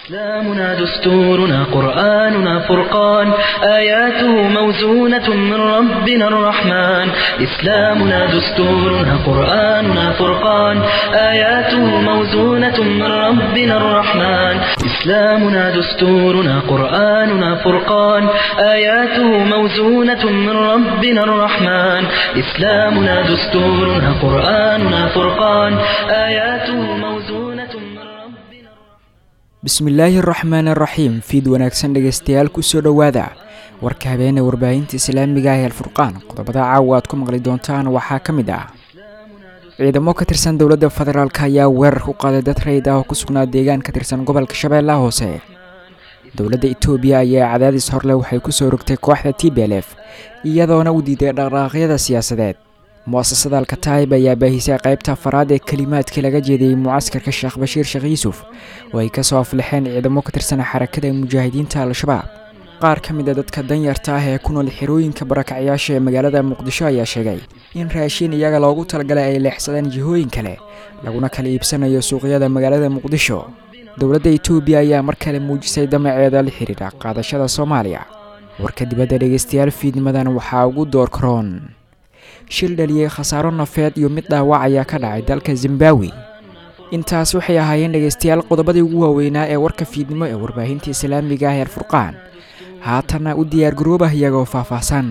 إسلامنا دستورنا قرآننا فرقان آياته موزونة من ربنا الرحمن إسلامنا دستورنا قرآننا فرقان آياته موزونة من ربنا الرحمن إسلامنا دستورنا قرآننا فرقان آياته موزونة من ربنا الرحمن إسلامنا دستورنا قرآننا فرقان آياته موزونة من ربنا bismillaahi araxmaan araxiim fiid wanaagsan dhegaystayaal kusoo dhowaada warka habeene warbaahinta islaamiga ah ee alfurqaan qodobada caawa aad ku maqli doontaan waxaa ka mid ah ciidamo ka tirsan dowladda federaalk ayaa weerar ku qaaday dad rayid ah oo ku sugnaa deegaan ka tirsan gobolka shabeellaha hoose dowladda itoobiya ayaa cadaadis horle waxay kusoo rogtay kooxda t b l f iyadoona u diiday dhaqdhaqaaqyada siyaasadeed mu-asasada alkataib ayaa baahisay qaybta afaraad ee kelimaadkii laga jeediyey mucaskarka sheekh bashiir sheekh yuusuf oo ay kasoo aflixeen ciidamo ka tirsan xarakada mujaahidiinta al-shabaab qaar ka mid a dadka danyarta ah ee ku nool xirooyinka barakacyaasha ee magaalada muqdisho ayaa sheegay in raashiin iyaga loogu talagalay ay leexsadeen jihooyin kale laguna kala iibsanayo suuqyada magaalada muqdisho dowladda itoobiya ayaa mar kale muujisay damaceeda la xiriira qaadashada soomaaliya warka dibadda dhegaystayaal fiidnimadan waxaa ugu door karoon shil dhaliyey khasaaro nafeed iyo mid dhaawac ayaa ka dhacay dalka zimbawi intaas waxay ahaayeen dhegaystayaal qodobadii ugu waaweynaa ee warka fiidnimo ee warbaahinta islaamiga ah ee alfurqaan haatanna u diyaargaroobah iyagoo faahfaahsan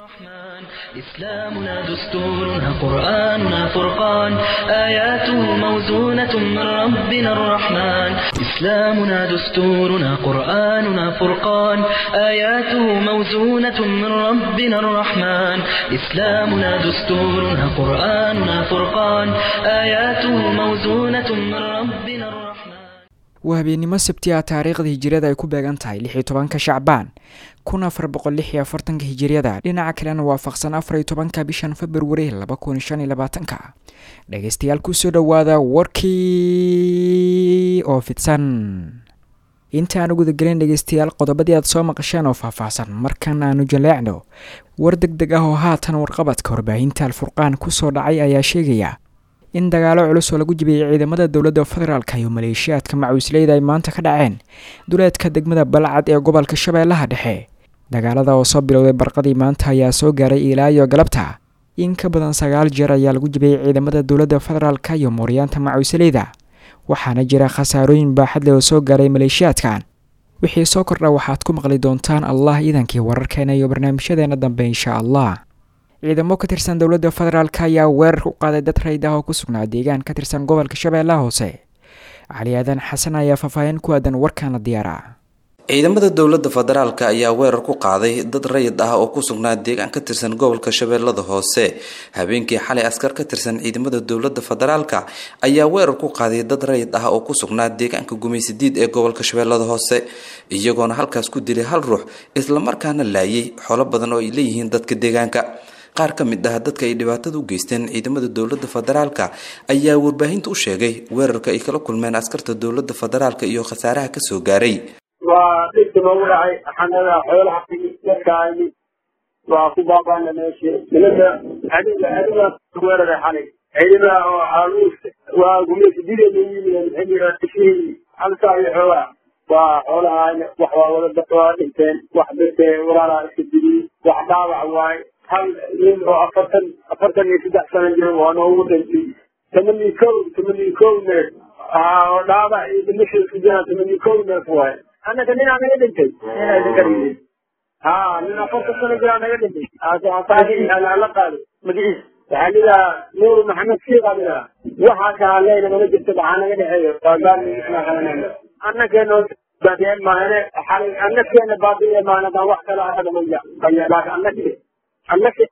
إسلامنا دستورنا قرآننا فرقان آياته موزونة من ربنا الرحمن إسلامنا دستورنا قرآننا فرقان آياته موزونة من ربنا الرحمن إسلامنا دستورنا قرآننا فرقان آياته موزونة من ربنا الرحمن waa habeennimo sabti ah taariikhda hijiriyada ay ku beegan tahay lix iyo tobanka shacbaan kun afar boqol lix iyo afartanka hijiriyada dhinaca kalena waafaqsan afar iyo tobanka bishan februari laba kun shan iyo labaatanka dhegaystayaal kusoo dhowaada warkii oo fidsan inta aan gudagelin dhegaystayaal qodobadii aad soo maqasheen oo faahfaahsan markan aanu jaleecno war deg deg ah oo haatan warqabadka warbaahinta alfurqaan kusoo dhacay ayaa sheegaya in dagaalo culus oo lagu jibiyey ciidamada dowladda federaalk iyo maleeshiyaadka macuusleyda ay maanta ka dhaceen duleedka degmada balcad ee gobolka shabeellaha dhexe dagaalada oo soo bilowday barqadii maanta ayaa soo gaaray ilaa iyo galabta in ka badan sagaal jeer ayaa lagu jibiyey ciidamada dowladda federaalk iyo mooryaanta macuusleyda waxaana jira khasaarooyin baaxad leh oo soo gaaray maleeshiyaadkan wixii soo kordha waxaad ku maqli doontaan allah iidankii wararkeena iyo barnaamijyadeena dambe insha allah ciidamo ka tirsan dowladda federaalk ayaa weerar ku qaaday dad rayd ah oo ku sugnaa deegaan ka tirsan gobolka shabeellaha hoose cali aadan xasan ayaa faahfaahin ku aadan warkaana diyaara ciidamada dowladda federaalk ayaa weerar ku qaaday dad rayid ah oo ku sugnaa deegaan ka tirsan gobolka shabeellada hoose habeenkii xalay askar ka tirsan ciidamada dowladda federaalk ayaa weerar ku qaaday dad rayid ah oo ku sugnaa deegaanka gumaysidiid ee gobolka shabeellada hoose iyagoona halkaas ku dilay hal ruux islamarkaana laayay xolo badan oo ay leeyihiin dadka deegaanka qaar ka mid ah dadka ay dhibaatada u geysteen ciidamada dowladda federaalka ayaa warbaahinta u sheegay weerarka ay kala kulmeen askarta dowladda federaalka iyo khasaaraha kasoo gaaray waa dhibka noogu dhacay xanada xoolaha dadkaani waa ku baabana meesha nimanka adiga adiga weeraray xalay ciidamada oo caaluus waa gumaysidideena yimideen xilliga ishii halkaa iyo xoolaha waa xoolaha wax waa wada waa dhinteen wax dadka walaalaa iska diliyey wax dhaawac waaye hal nin oo afartan afartan iyo saddex sano jiro waa noogu dhintay tamani kow tamani kow neef dhaawac iyo dhimasha isku jiraan tamani kow neef waaye annaka ninaa naga dhintay ninaa ha nin afartan sano jiraa naga dhintay la qaaday magaciis waxaa lidaa nuur maxamed siiqa lidaa waxaa kaa leyna mana jirto maxaa naga dhexeeyo waa gaarniisnaa annakeeno baadiyeen maahane xalay annakeena baadiye maahane wax kale annaga maya laakin annake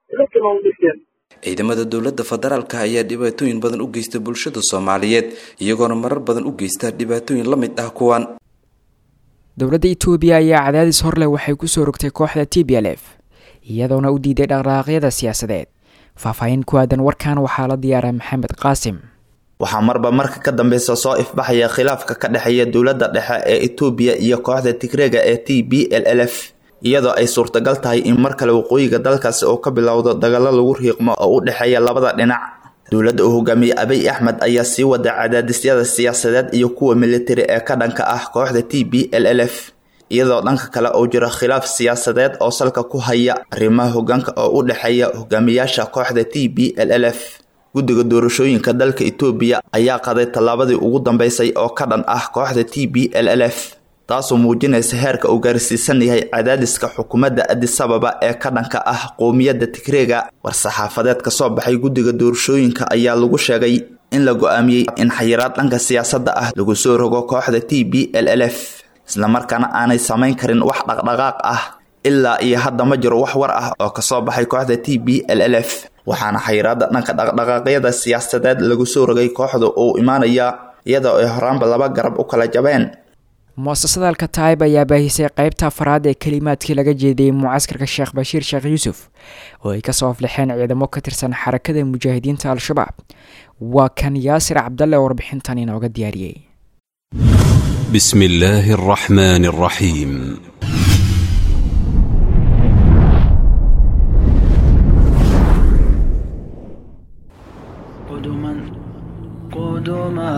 ciidamada dowladda federaalk ayaa dhibaatooyin badan u geysta bulshada soomaaliyeed iyagoona marar badan u geysta dhibaatooyin la mid ah kuwan dowladda itoobiya ayaa cadaadis horleh waxay kusoo rogtay kooxda t b l f iyadoona u diiday dhaqdhaqaaqyada siyaasadeed faahfaahin ku aadan warkan waxaa la diyaaray maxamed qaasim waxaa marba marka ka dambeysa soo ifbaxaya khilaafka ka dhexeeya dowladda dhexe ee etoobiya iyo kooxda tigreega ee t b l l f iyadoo ay suurtagal tahay in mar kale waqooyiga dalkaasi oo ka bilowdo dagaalo lagu riiqmo oo u dhexeeya labada dhinac dowladda uu hogaamiyey abiy axmed ayaa sii wada cadaadisyada siyaasadeed iyo kuwa militari ee ka dhanka ah kooxda t b l l f iyadoo dhanka kale uu jiro khilaaf siyaasadeed oo salka ku haya arrimaha hogaanka oo u dhexeeya hogaamiyaasha kooxda t b l l f guddiga doorashooyinka dalka etoobiya ayaa qaday tallaabadii ugu dambeysay oo ka dhan ah kooxda t b l l f taasoo muujinaysa heerka uu gaarsiisan yahay cadaadiska xukuumadda adisababa ee ka dhanka ah qowmiyadda tigreega war-saxaafadeed ka soo baxay guddiga doorashooyinka ayaa lagu sheegay in la go-aamiyey in xayiraad dhanka siyaasadda ah lagu soo rogo kooxda t b l l f islamarkaana aanay samayn karin wax dhaqdhaqaaq ah ilaa iyo hadda ma jiro wax war ah oo kasoo baxay kooxda t b l l f waxaana xayiraada dhanka dhaqdhaqaaqyada siyaasadeed lagu soo rogay kooxda uu imaanaya iyadoo ay horaanba laba garab u kala jabeen muasasada alkataib ayaa baahisay qeybta afaraad ee kelimaadkii laga jeediyey mucaskarka sheekh bashiir sheekh yuusuf oo ay kasoo aflixeen ciidamo ka tirsan xarakada mujaahidiinta al-shabaab waa kan yaasir cabdalle warbixintan inooga diyaariyey بسم الله الرحمن الرحيم قدما قدما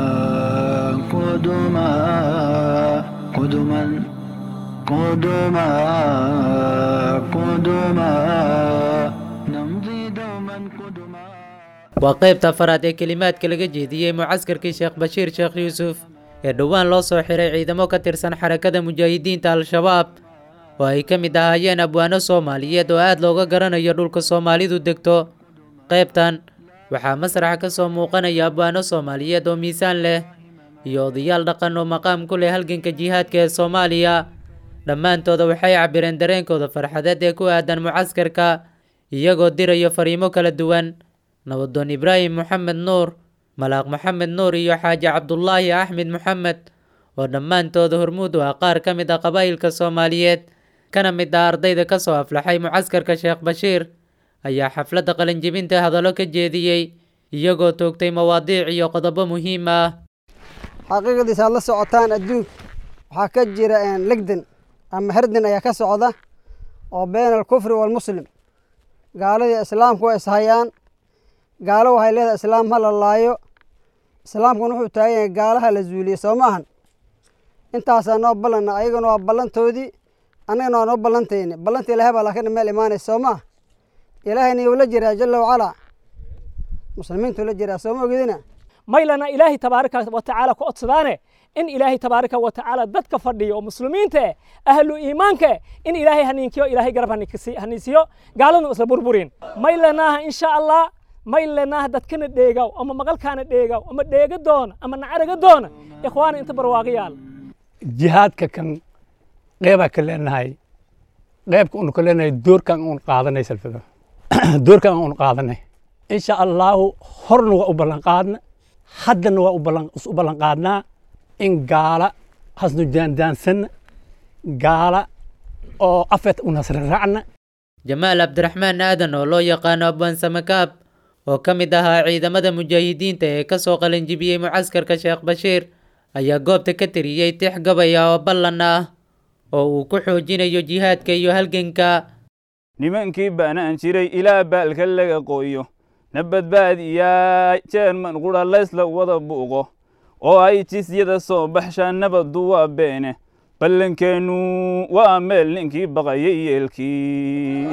قدما قدما قدما قدما نمضي دوما قدما waa qaybta afaraad ee kelimaadka laga jeediyey mucaskarkii sheekh bashiir sheekh yuusuf ee dhowaan loo soo xiray ciidamo ka tirsan xarakada mujaahidiinta al-shabaab oo ay ka mid ahaayeen abwaano soomaaliyeed oo aad looga garanayo dhulka soomaalidu degto qaybtan waxaa masraxa ka soo muuqanaya abwaano soomaaliyeed oo miisaan leh iyo odayaal dhaqan oo maqaam ku leh halganka jihaadka ee soomaaliya dhammaantooda waxay cabireen dareenkooda farxadeed ee ku aadan mucaskarka iyagoo dirayo fariimo kala duwan nabadoon ibraahim moxamed nuur malaaq maxamed nuur iyo xaaji cabdulaahi axmed moxamed oo dhammaantooda hormuud u ah qaar ka mid ah qabaa'ilka soomaaliyeed kana mid ah ardayda ka soo aflaxay mucaskarka sheekh bashiir ayaa xafladda qalinjibinta hadallo ka jeediyey iyagoo toogtay mawaadiic iyo qodobo muhiim ah xaqiiqdiisa aad la socotaan adduunka waxaa ka jira legdan ama herdan ayaa ka socda oo been alkufri waalmuslim gaaladii islaamku waa ishayaan gaalo waxay leedahay islaam ha la laayo islaamkuna wuxuu taagan yahay gaalaha la zuuliye soo maahan intaasaa noo ballanna ayagana waa ballantoodii annagana waa noo ballantayni ballanta ilaahay baa laakiin meel imaanaysa soo maha ilaahayna yuu la jiraa jalla wacalaa muslimiintuu la jiraa soo ma ogidina maylana ilaahay tabaaraka wa tacaala ku codsadaane in ilaahay tabaaraka wa tacaala dadka fadhiyo oo muslimiinta eh ahlu iimaanka eh in ilaahay haniinkiyo ilaahay garab haniisiyo gaaladnu isla burburin maylanaaha insha allah maylanaaha dadkana dheegaw ama maqalkaana dheegaw ama dheega doona ama nacaraga doona ikhwaana inta barwaaqayaal jihaadka kan qeybaa ka leenahay qeybka unu ka leenahay doorkan un qaadanay salfado doorkan un qaadanay insha allahu horna waa u ballan qaadna haddana waa u ballan qaadnaa in gaala hasnu jaandaansanna gaala oo afeed u nasraraacna jamaal cabdiraxmaan aadan oo loo yaqaano abwaan samakaab oo ka mid ahaa ciidamada mujaahidiinta ee ka soo qalinjibiyey mucaskarka sheekh bashiir ayaa goobta ka tiriyey tix gabaya oo ballan ah oo uu ku xoojinayo jihaadka iyo halganka nimankii baanaan jiray ilaa baalka laga qooyo na badbaadiyaa jeerman qudha laysla wada buuqo oo ay jisyada soo baxshaan nabaddu waa beene ballankeennu waa meel ninkii baqayay yeelkii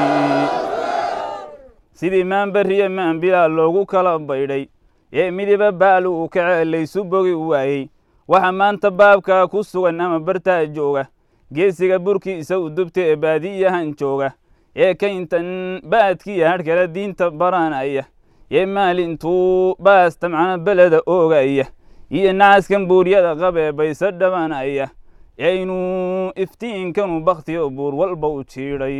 sidii maanbariya maanbilaa loogu kala baydhay ee midiba baalu uu kacee laysu bogi waayey waxa maanta baabkaa ku sugan ama bartaa jooga geesiga burkiisa u dubta ee baadiyahan jooga ee kayntan baadkiya hadhkala diinta baranaya ee maalintuu baas tamcana beleda oogaya iyo nacaskan buuryada qabee bayse dhabanaya aynu iftiinkanu bakhtiyo buur walba u jiidhay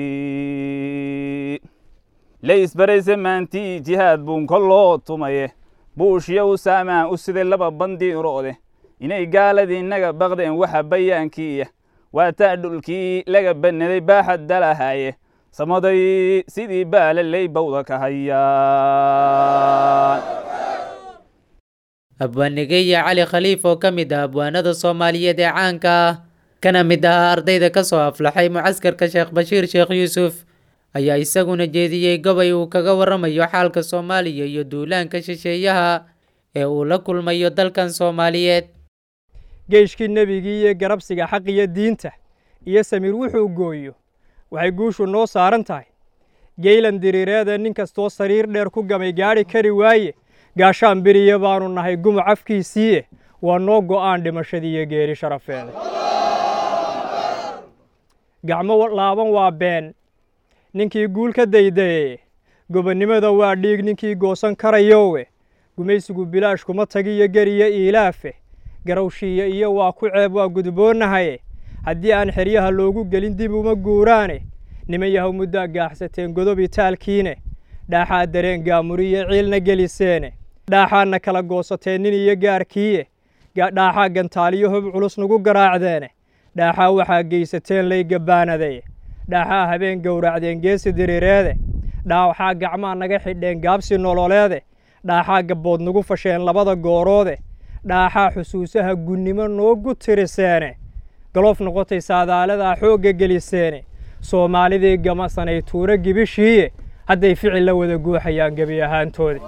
laysbarayse maantii jihaad buun kolloo tumaye buushya u saamaa u siday laba bandiiroode inay gaaladii naga baqdeen waxa bayaankiiya waa taa dhulkii laga bannaday baaxad dalahaye samaday sidii baalaley bawda ka hayaan abwaanigeya cali khaliif oo ka mid ah abwaanada soomaaliyeed ee caanka ah kana mid ahaa ardayda ka soo aflaxay mucaskarka sheekh bashiir sheekh yuusuf ayaa isaguna jeediyey gobay uu kaga waramayo xaalka soomaaliya iyo duulaanka shisheeyaha ee uu la kulmayo dalkan soomaaliyeed geeshkii nebigii iyo garabsiga xaq iyo diinta iyo samiir wuxuu gooyo waxay guushu noo saaran tahay geylan diriireeda nin kastoo sariir dheer ku gamay gaadhi kari waaye gaashaan beriya baanu nahay gumuc afkiisiiye waa noo go'aan dhimashadii iyo geeri sharafeeda gacmo laaban waa been ninkii guul ka daydaye gobonnimada waa dhiig ninkii goosan karayowe gumaysigu bilaash kuma tagiyo geriyo iilaafe garawshiiya iyo waa ku ceeb waa gudboonnahaye haddii aan xeryaha loogu gelin dib uma guuraane niman yahow muddaa gaaxsateen godob itaalkiine dhaaxaa dareen gaamuriyo ciilna geliseene dhaaxaadna kala goosateen nin iyo gaarkiiye dhaaxaa gantaaliyo hub culus nagu garaacdeene dhaaxaa waxaa geysateen laygabaanadaye dhaaxaa habeen gowracdeen geesi diriireede dhaaxaa gacmaa naga xidheen gaabsi nololeede dhaaxaa gabbood nagu fasheen labada gooroode dhaaxaa xusuusaha gunnimo noogu tiriseene galoof noqotay saadaaladaa xoogga geliseene soomaalidii gamasanay tuuro gibishiiye hadday ficil la wada guuxayaan gebi ahaantooda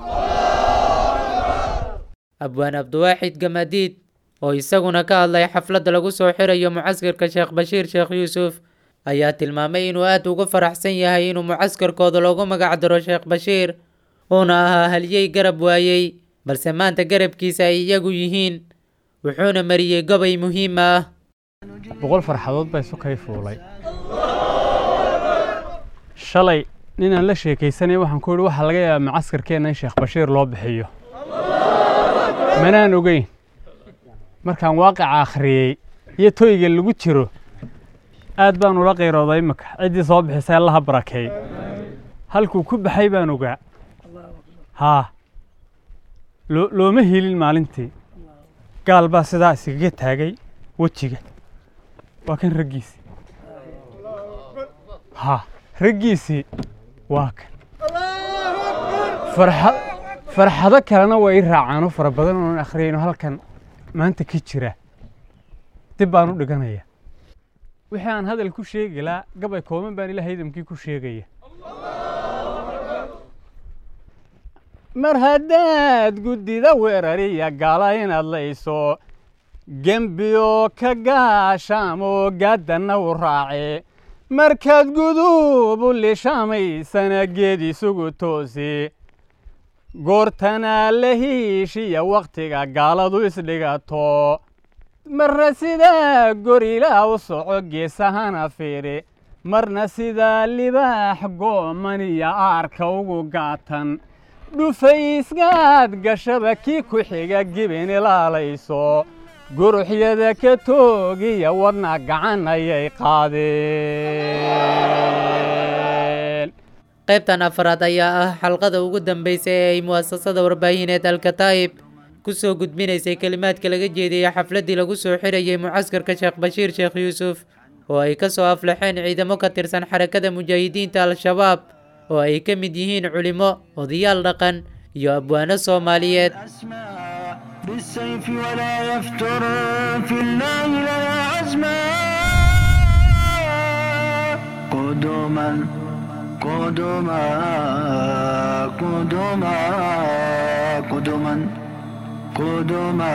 abwaan abdiwaaxid gamadiid oo isaguna ka hadlay xafladda lagu soo xirayo mucaskarka sheekh bashiir sheekh yuusuf ayaa tilmaamay inuu aad ugu faraxsan yahay inuu mucaskarkooda loogu magac daro sheekh bashiir uuna ahaa halyey garab waayey balse maanta garabkiisa ay iyagu yihiin wuxuuna mariyey gobay muhiima ah boqol farxadood baa isu kay fuulay shalay ninaan la sheekaysanay waxaan ku yidhi waxaa laga yaabaa macaskarkeenna in sheekh bashiir loo bixiyo manaan ogeyn markaan waaqica akhriyey iyo toyga lagu jiro aad baan ula qayrooday imika ciddii soo bixisay allaha barakeey halkuu ku baxay baan ogaa haa looma helin maalintii gaal baa sidaa iskaga taagay wejiga waa kan raggiisii haa raggiisii waa kan farxa farxado kalena way i raacaanoo fara badan oonan akhriyayno halkan maanta ka jira dib baan u dhiganaya wixii aan hadal ku sheegi laa gabay kooban baan ilaah idamkii ku sheegaya mar haddaad guddida weerariya gala inaad layso gembiyo ka gaashaamoo gaaddanna u raace markaad guduub u lishamaysana geed isugu toosi goortana la hiishiya wakhtiga gaaladu isdhigato marna sidaa gorilaa u soco geesahana fiiri marna sidaa libaax gooman iyo aarka ugu gaatan dhufaysgaad gashaba kii ku xiga gibin ilaalayso guruxyada ka toogiya wadna gacan ayay qaadeen qaybtan afraad ayaa ah xalqada ugu dambaysa ee ay mu'asasada warbaahineed alkataa'ib ku soo gudbinaysay kelimaadka laga jeediyey xafladdii lagu soo xirayay mucaskarka sheekh bashiir sheekh yuusuf oo ay ka soo aflaxeen ciidamo ka tirsan xarakada mujaahidiinta al-shabaab oo ay ka mid yihiin culimo odayaal dhaqan iyo abwaano soomaaliyeed بالسيف ولا يفتر في الله لنا عزما قدما قدما قدما قدما قدما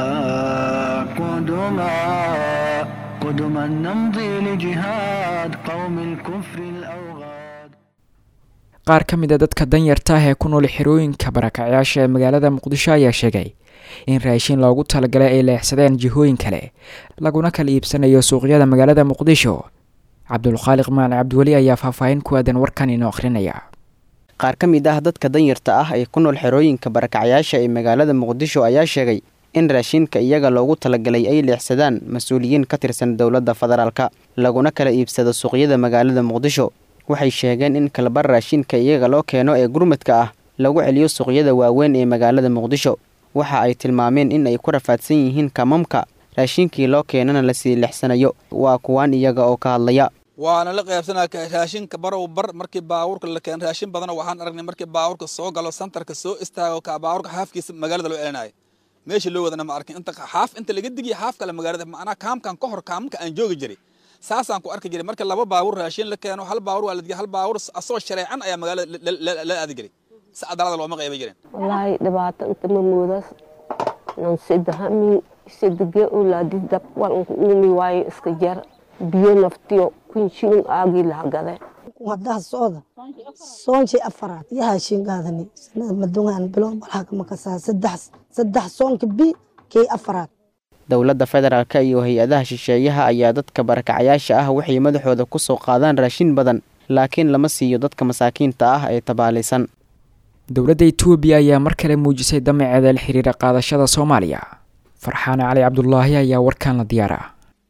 قدما قدما نمضي لجهاد قوم الكفر الأوغاد qaar ka mid a dadka danyarta ah ee ku nool xerooyinka barakacyaasha ee magaalada muqdisho ayaa sheegay in raashin loogu talagalay ay leexsadeen jihooyin kale laguna kala iibsanayo suuqyada magaalada muqdisho cabdulkhaaliq maane cabdiweli ayaa faahfaahin ku aadan warkan inoo akhrinaya qaar ka mid ah dadka danyarta ah ee ku nool xerooyinka barakacyaasha ee magaalada muqdisho ayaa sheegay in raashinka iyaga loogu talagalay ay leexsadaan mas-uuliyiin ka tirsan dowladda federaalka laguna kala iibsado suuqyada magaalada muqdisho waxay sheegeen in kalbar raashinka iyaga loo keeno ee gurmadka ah lagu celiyo suuqyada waaweyn ee magaalada muqdisho waxa ay tilmaameen in ay ku rafaadsan yihiin kamamka raashinkii loo keenana lasii lexsanayo waa kuwaan iyaga oo ka hadlaya waana la qaybsanaa raashinka barow bar markii baabuurka la keen raashin badan waxaan aragnay markii baabuurka soo galo santarka soo istaago ka baabuurka xaafkiisa magaalada loo celinayo meesha loo wadana ma arkin inta xaaf inta laga digiya xaaf kale magaalada macnaa kaamkan ka hor kaamka aan joogi jiray saasaan ku arki jiray marka laba baabuur raashin la keeno hal baabuur waa la digay hal baabuur asoo shareecan ayaa magaalada la aadi jiray si cadaalada looma qayban jirin wallaahi dhibaato inta ma moodaas nan sidahami sidige ulaadis dab walanku uumi waayo iska jar biyo naftiyo kun shilin aagii lahagade wadaha socda soonkii afaraad yaha shingaadani sanada madungaan bilow balhaka makasaa saddex saddex soonka bi kii afaraad dowladda federaalka iyo hay-adaha shisheeyaha ayaa dadka barakacayaasha ah waxay madaxooda ku soo qaadaan raashin badan laakiin lama siiyo dadka masaakiinta ah ee tabaalaysan dowladda etoobiya ayaa mar kale muujisay damaceeda la xiriira qaadashada soomaaliya farxaan cali cabdulaahi ayaa warkaan la diyaara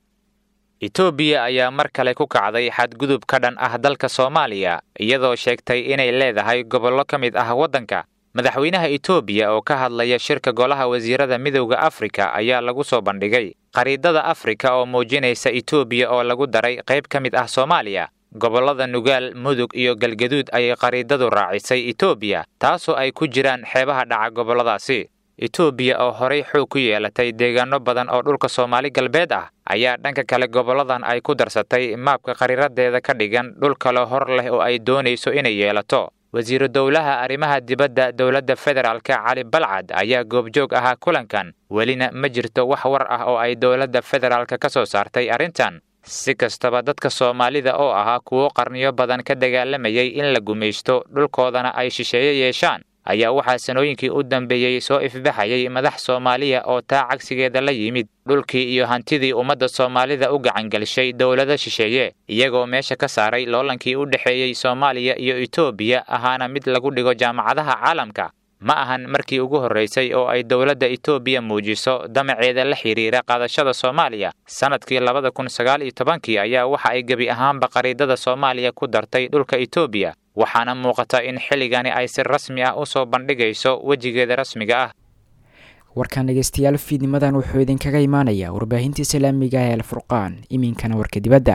etoobiya ayaa mar kale ku kacday xadgudub ka dhan ah dalka soomaaliya iyadoo sheegtay inay leedahay gobollo ka mid ah waddanka madaxweynaha etoobiya oo ka hadlaya shirka golaha wasiirada midowda afrika ayaa lagu soo bandhigay qariidada afrika oo muujinaysa etoobiya oo lagu daray qayb ka mid ah soomaaliya gobollada nugaal mudug iyo galgaduud ayay qariidadu raacisay etoobiya taasoo ay ku jiraan xeebaha dhaca gobolladaasi etoobiya oo horay xoog ku yeelatay deegaano badan oo dhulka soomaali galbeed ah ayaa dhanka kale gobolladan ay ku darsatay maabka qariiradeeda ka dhigan dhul kale hor leh oo ay doonayso inay yeelato wasiiru dowlaha arrimaha dibadda dowladda federaalka cali balcad ayaa goobjoog ahaa kulankan welina ma jirto wax war ah oo ay dowladda federaalka ka soo saartay arrintan si kastaba dadka soomaalida oo ahaa kuwo qarniyo badan ka dagaalamayay in la gumaysto dhulkoodana ay shisheeye yeeshaan ayaa waxaa sanooyinkii u dambeeyey soo ifbaxayay madax soomaaliya oo taa cagsigeeda la yimid dhulkii iyo hantidii ummadda soomaalida u gacangelishay dowlado shisheeye iyagoo meesha ka saaray loolankii u dhexeeyey soomaaliya iyo etoobiya ahaana mid lagu dhigo jaamacadaha caalamka ma ahan markii ugu horraysay oo ay dowladda etoobiya muujiso damaceeda la xidhiira qaadashada soomaaliya sannadkii labada kun sagaal iyo tobankii ayaa waxa ay gebi ahaanba qariidada soomaaliya ku dartay dhulka etoobiya waxaana muuqata in xilligani ay si rasmi ah u soo bandhigayso wejigeeda rasmiga ah warkaan dhegeystayaal fiidnimadan wuxuu idinkaga imaanayaa warbaahinta islaamiga ee alfurqaan iminkana warka dibadda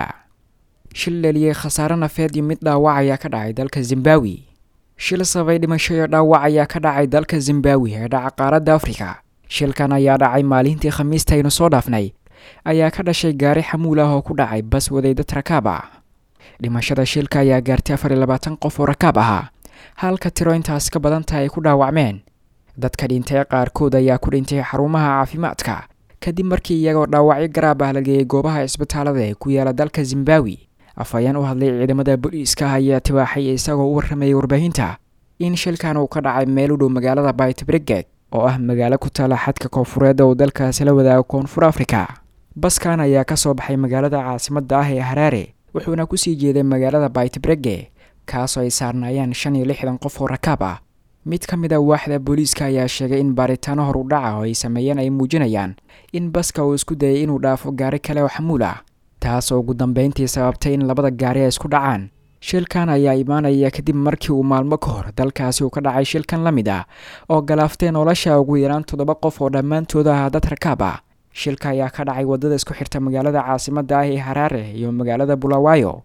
shil dhaliyey khasaare nafeed iyo mid dhaawac ayaa ka dhacay dalka zimbawi shil sabay dhimasho iyo dhaawac ayaa ka dhacay dalka zimbawi ee dhaca qaaradda afrika shilkan ayaa dhacay maalintii khamiista aynu soo dhaafnay ayaa ka dhashay gaari xamuul ah oo ku dhacay bas waday dad rakaab ah dhimashada shilka ayaa gaartay afar iyo labaatan qof oo rakaab ahaa halka tiro intaas ka badan tahay ay ku dhaawacmeen dadka dhintay qaarkood ayaa ku dhintay xarumaha caafimaadka kadib markii iyagoo dhaawacyo garaab ah la geeyey goobaha isbitaalada ee ku yaala dalka zimbawi afhayeen u hadlay ciidamada booliiska ayaa tibaaxay isagoo u warramayay warbaahinta in shilkan uu ka dhacay meel u dhow magaalada baitbriget oo ah magaalo ku taala xadka koonfureed oo dalkaasi la wadaago koonfur afrika baskan ayaa ka soo baxay magaalada caasimadda ah ee haraare wuxuuna kusii jeeday magaalada baitbrege kaasoo ay saarnaayeen shan iyo lixdan qof oo rakaab ah mid ka mid a waaxda booliiska ayaa sheegay in baaritaano hor u dhaca oo ay sameeyeen ay muujinayaan in baska uu isku dayay inuu dhaafo gaari kale oo xamuul ah taas oo ugu dambeyntii sababtay in labada gaari ay isku dhacaan shilkan ayaa imaanaya kadib markii uu maalmo ka hor dalkaasi uu ka dhacay shilkan la mid ah oo galaaftee nolosha ugu yaraan toddoba qof oo dhammaantooda ah dad rakaab ah shilka ayaa ka dhacay waddada isku xirta magaalada caasimadda ah ee haraare iyo magaalada bulawayo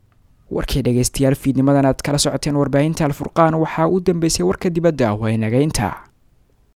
warkii dhegeystayaal fiidnimadan aad kala socoteen warbaahinta alfurqaan waxaa u dambeysay warka dibadda waa inageynta